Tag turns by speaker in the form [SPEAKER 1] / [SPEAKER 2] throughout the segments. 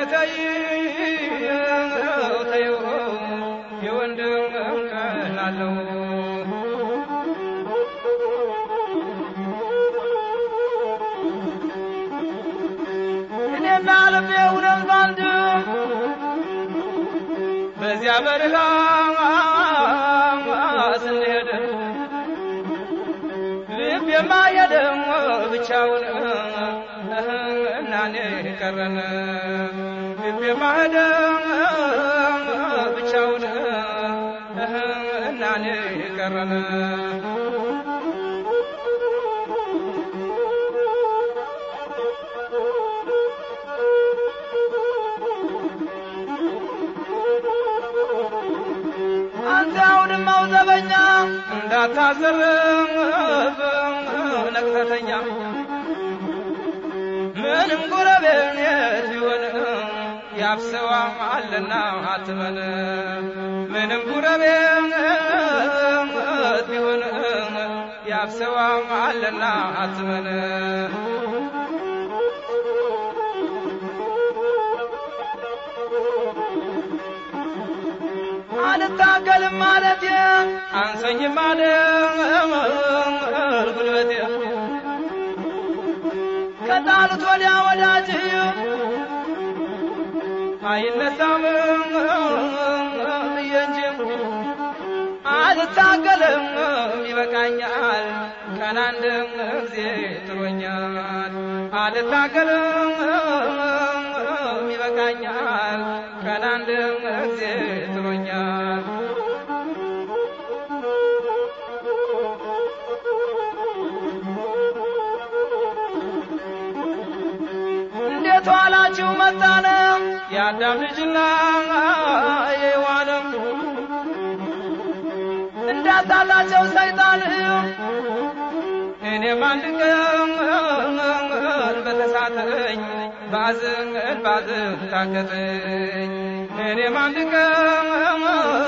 [SPEAKER 1] ተይ ተይው የወንድም ቀን አለው እኔና ልቤ እውነት ባንድ በዚያ በረሃ ስንሄድ ልቤማ የደም ብቻውን እናኔ ቀረን ልቤማ የደም ብቻውን እናኔ ቀረን አንተ አውድማው ዘበኛ እንዳታዘርፍ ነቅፈተኛ ምንም ጎረቤት ቢሆን ያብሰዋ አለና አትመን ምንም ጎረቤት ቢሆን ያብሰዋ አለና አትመን አልታገልም ማለት አንሰኝም አለ ጉልበቴ ከጣሉት ወዲያ ወዳጅ አይነሳም ብዬ እንጂ አልታገልም ይበቃኛል ቀን አንድ ጊዜ ጥሮኛል አልታገልም ይበቃኛል ቀን አንድ ጊዜ ጥሮኛል እንዴት ዋላችሁ መጣነ የአዳም ልጅና የሔዋንም እንዳታላቸው ሰይጣን እኔም አንድ ቀን በተሳተኝ ባዝን ባዝን ታገተኝ እኔም አንድ ቀን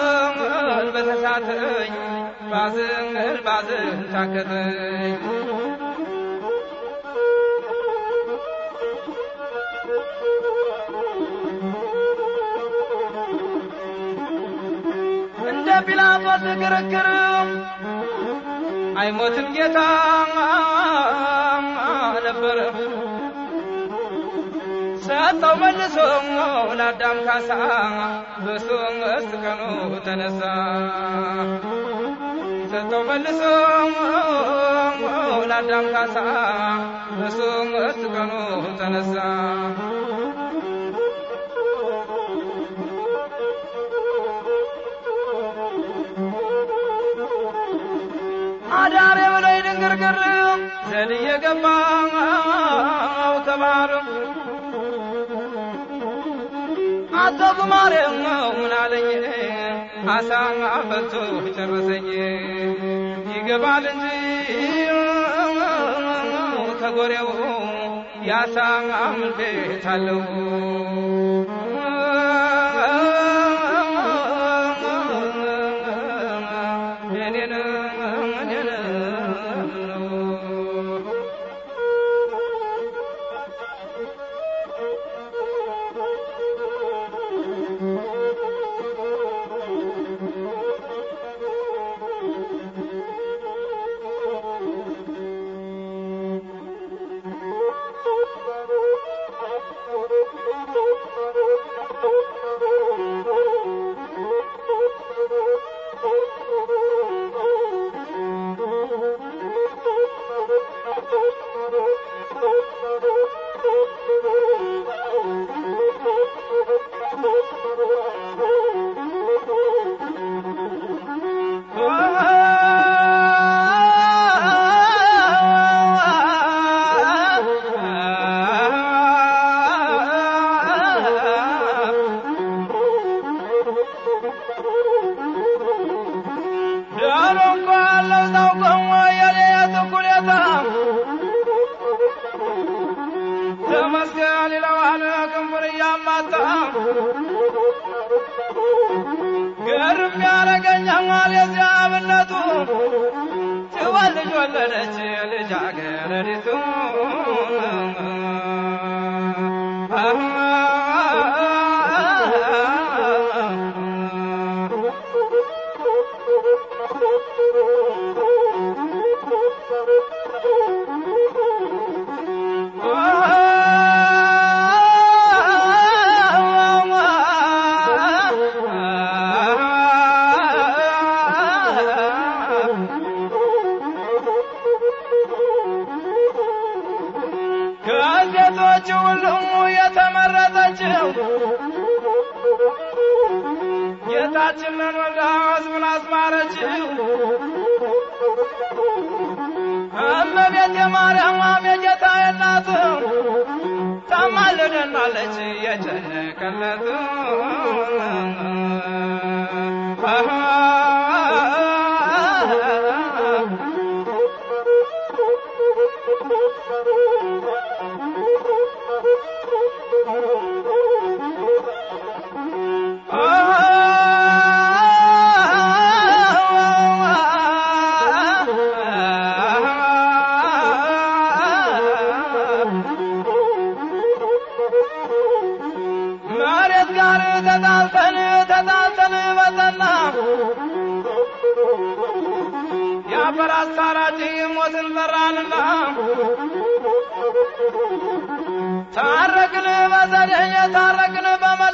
[SPEAKER 1] በተሳተኝ ባዝን ባዝን ታገተኝ እንደ ጲላጦስ ክርክር አይሞትም ጌታ ነበር ሰጠው መልሶ ለአዳም ካሳ በሶስት ቀኑ ተነሳ ሰጠው መልሶ ለአዳም ካሳ በሶስት ቀኑ ተነሳ አዳሬ ብለይ ድንግርግር ዘልዬ ገባው ከባህር አቶ ጉማሬ ምን አለኝ አሳ ፈቶ ጨረሰኝ ይገባል እንጂ ከጎሬው ያሳ ምን ቤት አለው እኔን እኔን ዳሮ እንኳ አለው ታውቀው የሌት ኩሌታ ተመስገን ይለዋል ክንፉን እያማታ ገርም ያረገኛል የዚያ አብነቱ ትወል ልጅ ወለደች ልጃገረዲቱ ጌታችንን ወልዳ ሕዝቡን አስማረችው። እመቤት የማርያም የጌታዬ እናት ታማልደናለች የጨነቀለት መሬት ጋር ተጣልተን ተጣልተን በጠና የአፈር አስታራቂ ሞትን ፈራንና ታረቅን በዘዴ ታረቅን በመላ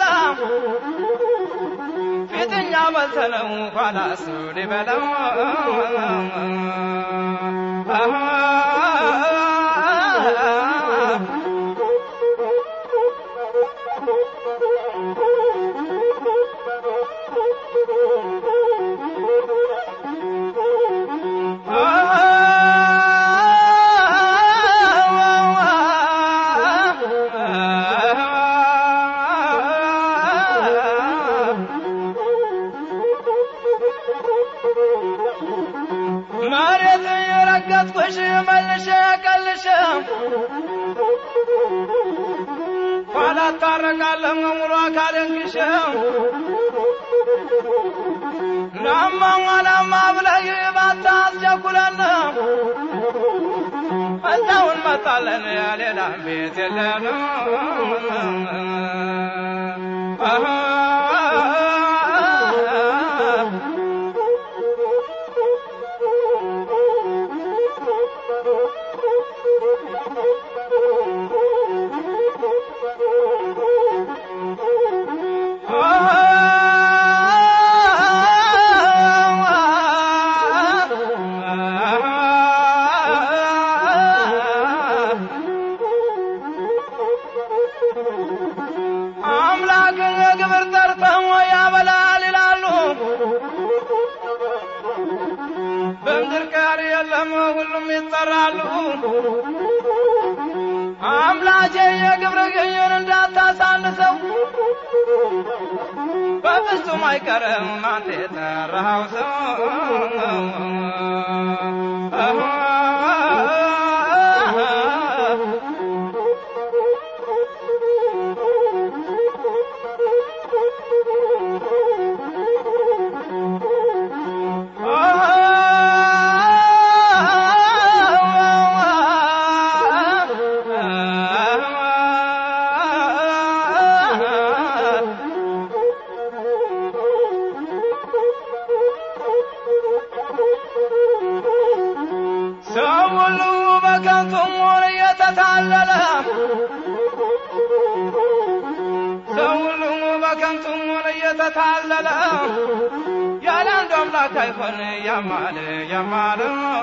[SPEAKER 1] ፊትኛ በልተነው ኋላ እሱ ሊበለው መሬት የረገጥኩሽ መልሼ ቀልሼ ኋላ ታረቃለህ ሙሉ አካልን ግሼ ናማ ዋላማ ብለህ ባታስቸኩለን እዛውን መጣለን ሌላ ቤት የለን አምላክ የግብር ጠርተው ያበላል ይላሉ። በምድር ቀሪ የለም ሁሉም ይጠራሉ። አምላኬ የግብር ግኝን እንዳታሳንሰው በፍጹም አይቀርም አንተ የጠራኸው ሰው ሰው ሁሉ በከንቱ ሞር እየተታለለ ሰው ሁሉ በከንቱ ሞር እየተታለለ ያለ አንዱ አምላክ አይሆን ያማለ ያማለ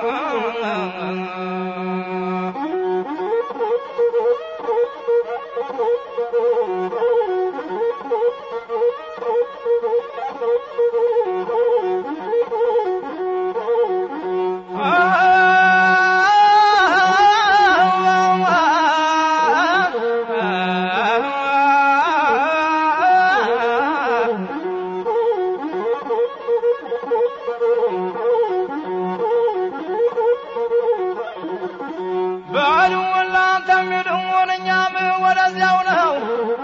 [SPEAKER 1] በሉ እናንተ የሚድውን እኛም ወደዚያው ነው።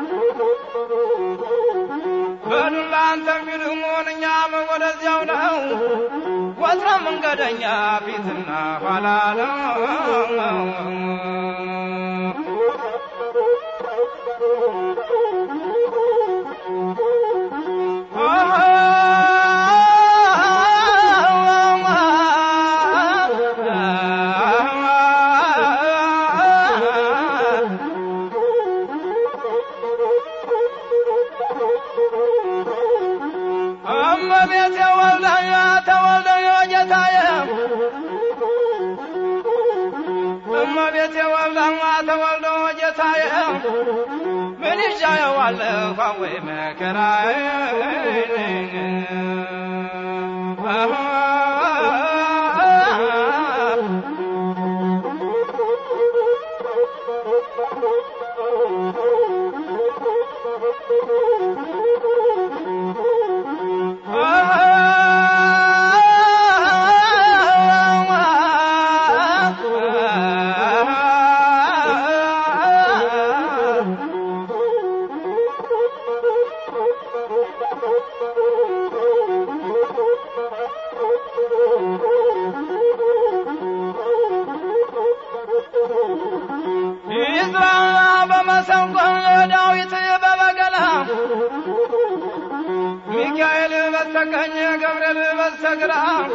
[SPEAKER 1] በሉ እናንተ የሚድውን እኛም ወደዚያው ነው። ወትሮ መንገደኛ ፊትና ኋላ ነው። እመቤቴ ወልደኛ ተወልደኛ ጌታዬ እመቤቴ ወልደኛ ተወልደ ጌታዬ ምን ይዤ ያየዋለሁ ወይ መከራዬ ይዝራ በመሰንቆ ዳዊት በበገና ሚካኤል በስተቀኝ ገብርኤል በስተግራ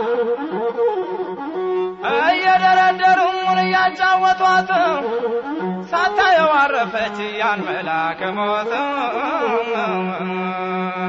[SPEAKER 1] እየደረደሩ ሙን እያጫወቷት ሳታየው አረፈች ያን መልአከ ሞት